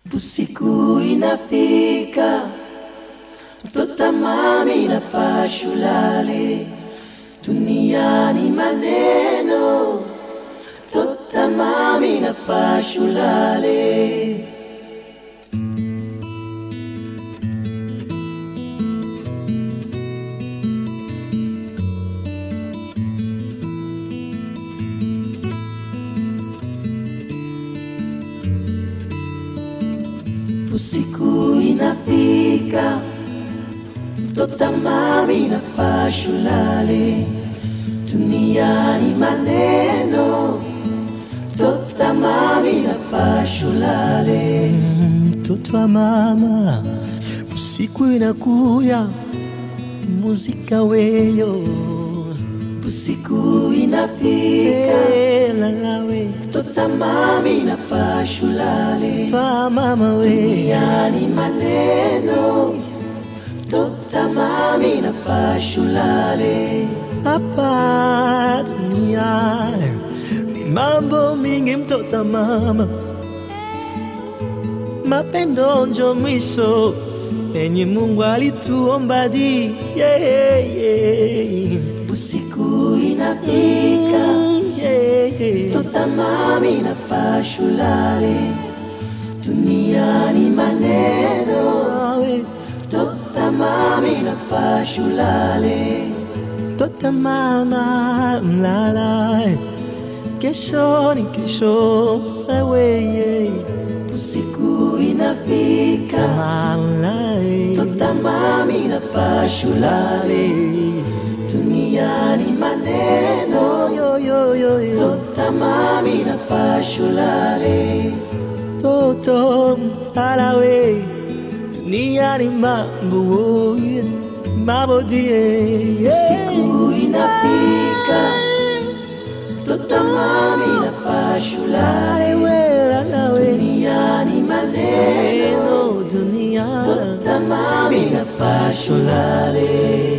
Usiku inafika, mtoto mami na pashulale, duniani maneno, mtoto mami na pashulale. Usiku inafika, mtoto mami na pashulale, duniani maneno, mtoto mami na pashulale. mtoto wa mama, usiku inakuya, muzika weyo Usiku inafika, Eh, lalawe mtoto mami na pashulale, twa mama we duniani maneno, mtoto mami na pashulale. hapa dunia ni mambo mingi, mtoto wa mama, mapendo njo mwisho enye Mungu alituomba di yeah, yeah. Usiku inafika, Mm, yeah. Tota mami na pashulale, duniani maneno. Awe, Tota mami na pashulale, Tota mama mlala, kesho ni kesho wewe usiku inafika. mama Tota mami na pashulale, duniani maneno. yo yo yo yo Tota mami na pashulale, toto alawe duniani mambo mambo die usiku inafika. Tota mami na pashulale, duniani maneno. dunia Tota mami na pashulale